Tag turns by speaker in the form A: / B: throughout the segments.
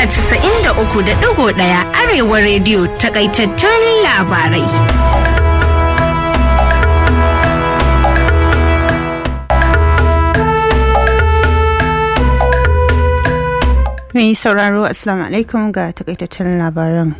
A: mita 93.1 Arewa rediyo takaitattun labarai.
B: Mai sauraro Assalamu alaikum ga takaitattun labaran.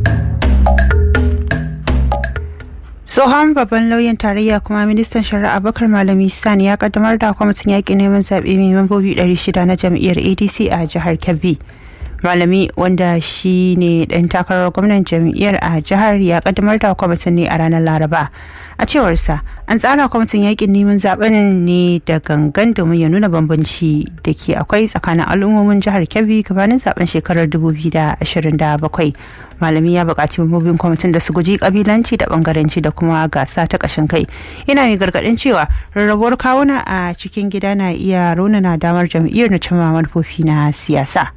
B: tsohon babban lauyan tarayya kuma ministan shari'a bakar malami sani ya kaddamar da kwamitin yaƙi neman zaɓe mai membobi 600 na jam'iyyar adc a jihar kebbi malami wanda shi ne ɗan takarar gwamnan jam'iyyar a jihar ya kaddamar da kwamitin ne a ranar laraba a cewarsa an tsara kwamitin yaƙin neman zaɓen ne da gangan domin ya nuna bambanci da ke akwai tsakanin al'ummomin jihar kebbi gabanin zaben shekarar 2027 malami ya buƙaci mambobin kwamitin da su guji kabilanci da bangaranci da kuma gasa ta ƙashin kai yana mai gargaɗin cewa rarrabuwar kawuna a cikin gida na iya raunana damar jam'iyyar na cimma manufofi na siyasa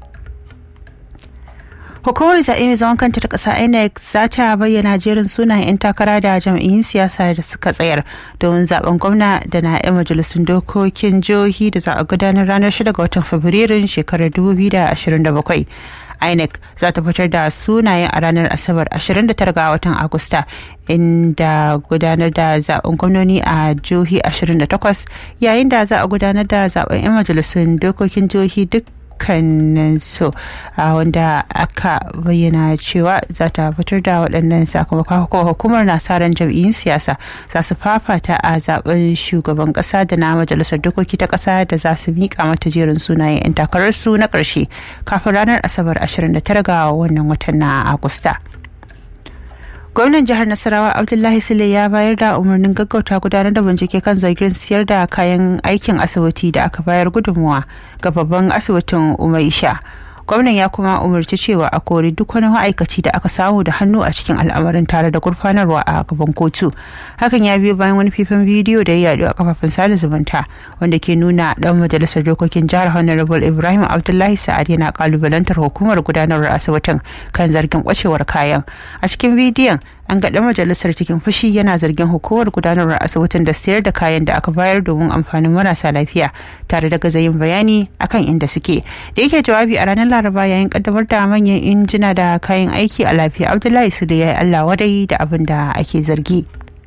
B: hukumar zaɓe mai zaman kanta ta ƙasa inec za ta bayyana jerin sunayen 'yan takara da jam'iyyun siyasa da suka tsayar domin zaben gwamna da na 'yan majalisun dokokin jihohi da za a gudanar ranar 6 ga watan fabrairun shekarar 2027 inec za ta fitar da sunayen a ranar asabar 29 ga watan agusta inda gudanar da zaben gwamnoni a jihohi 28 yayin da za a gudanar da zaben 'yan majalisun dokokin jihohi duk dukkaninsu wanda aka bayyana cewa za ta fitar da waɗannan sakamakon hukumar nasarar jam'iyyun siyasa za su fafata a zaben shugaban ƙasa da na majalisar dokoki ta ƙasa da za su miƙa mata jerin sunayen 'yan takararsu na ƙarshe kafin ranar asabar 29 ga wannan watan na agusta. gwamnan jihar nasarawa abdullahi sule ya bayar da umarnin gaggauta gudanar da bincike kan zargin siyar da kayan aikin asibiti da aka bayar gudunmuwa ga babban asibitin umaisha gwamnan ya kuma umarci cewa a kori duk wani ma'aikaci da aka samu da hannu a cikin al'amarin tare da gurfanarwa a gaban kotu hakan ya biyo bayan wani fifin bidiyo da ya yaɗu a kafafen sada zumunta wanda ke nuna dan majalisar dokokin jihar honorable ibrahim abdullahi sa'ad yana kalubalantar hukumar gudanarwar asibitin kan zargin kwacewar kayan a cikin bidiyon an ga dan majalisar cikin fushi yana zargin hukumar gudanarwar asibitin da sayar da kayan da aka bayar domin amfanin marasa lafiya tare da gazayin bayani akan inda suke da yake jawabi a ranar laraba yayin kaddamar da manyan injina da kayan aiki a lafiya abdullahi su da ya yi allah wadai da abin da ake zargi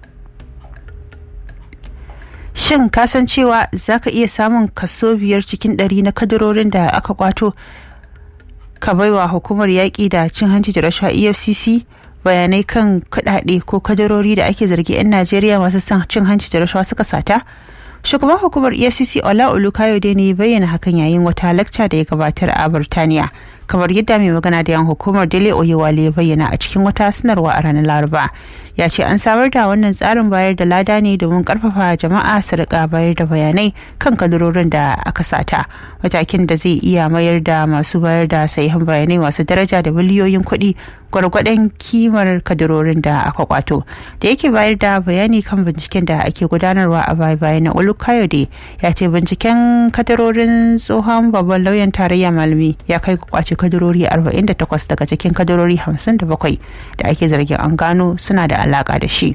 B: shin kasan cewa za ka iya samun kaso biyar cikin ɗari na kadarorin da aka kwato ka baiwa hukumar yaƙi da cin hanci da rashawa efcc bayanai kan kuɗaɗe ko kadarori da ake zargi 'yan najeriya masu son cin hanci da rashawa suka sata shugaban hukumar efcc ola olukayode ne bayyana hakan yayin wata lacca da ya gabatar a burtaniya kamar yadda mai magana da yan hukumar dele oyewale ya bayyana a cikin wata sanarwa a ranar laraba ya ce an samar da wannan tsarin bayar da lada ne domin karfafa jama'a su rika bayar da bayanai kan kadarorin da aka sata matakin da zai iya mayar da masu bayar da sahihan bayanai masu daraja da miliyoyin kuɗi gwargwadon kimar kadarorin da aka kwato da yake bayar da bayani kan binciken da ake gudanarwa a baya bayan na olukayode ya ce binciken kadarorin tsohon babban lauyan tarayya malami ya kai kwace kadarori 48 daga cikin kadarori 57 da ake zargin an gano suna da alaka da shi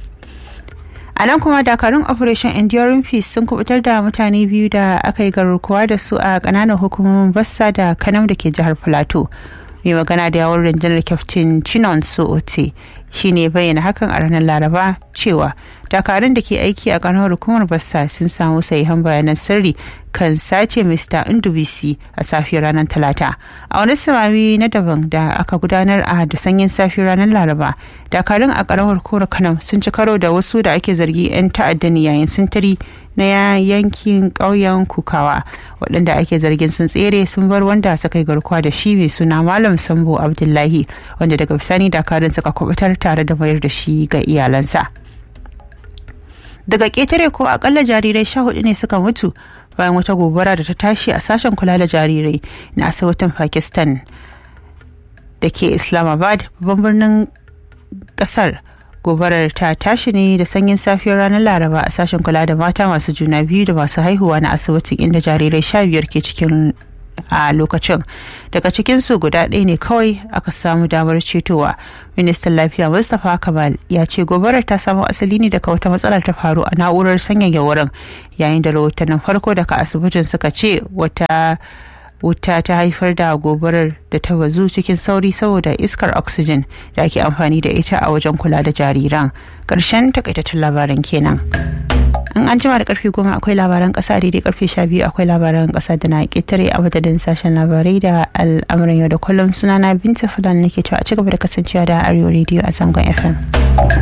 B: a nan kuma dakarun operation enduring peace sun kubutar da mutane biyu da aka yi garkuwa da su a kananan hukumomin bassa da kanam da ke jihar plateau mai magana da yawon rundunar kyaftin chinon suote shi ne bayyana hakan a ranar laraba cewa dakarun da ke aiki a karamar hukumar bassa sun samu sahihan bayanan sirri kan sace mr indubisi a safiyar ranar talata a wani samami na daban da aka gudanar a da sanyin safiyar ranar laraba dakarun a karamar hukumar kano sun ci karo da wasu da ake zargi 'yan ta'adda ne yayin sintiri na yankin ƙauyen kukawa waɗanda ake zargin sun tsere sun bar wanda suka yi garkuwa da shi mai suna malam sambo abdullahi wanda daga bisani dakarun suka kubutar tare da mayar da shi ga iyalansa daga ƙetare ko akalla jarirai sha hudu ne suka mutu bayan wata gobara da ta tashi a sashen kula da jarirai na asibitin pakistan da ke islamabad babban birnin kasar gobarar ta tashi ne da sanyin safiyar ranar laraba a sashen kula da mata masu juna biyu da masu haihuwa na asibitin inda jarirai sha biyar ke cikin a lokacin daga cikinsu guda ɗaya ne kawai aka samu damar cetowa ministan lafiya mustapha kamal ya ce gobarar ta samo asali ne daga wata matsalar ta faru a na'urar sanyaya wurin yayin da rahotannin farko daga asibitin suka ce wata wuta ta haifar da gobarar da ta bazu cikin sauri saboda iskar oxygen da ake amfani da ita a wajen kula da jariran ƙarshen takaitattun labaran kenan an an jima da karfe goma akwai labaran kasa daidai karfe sha biyu akwai labaran kasa da na ƙetare a madadin sashen labarai da al'amuran yau da kullum sunana binta fulani nake cewa a cigaba da kasancewa da arewa rediyo a zangon fm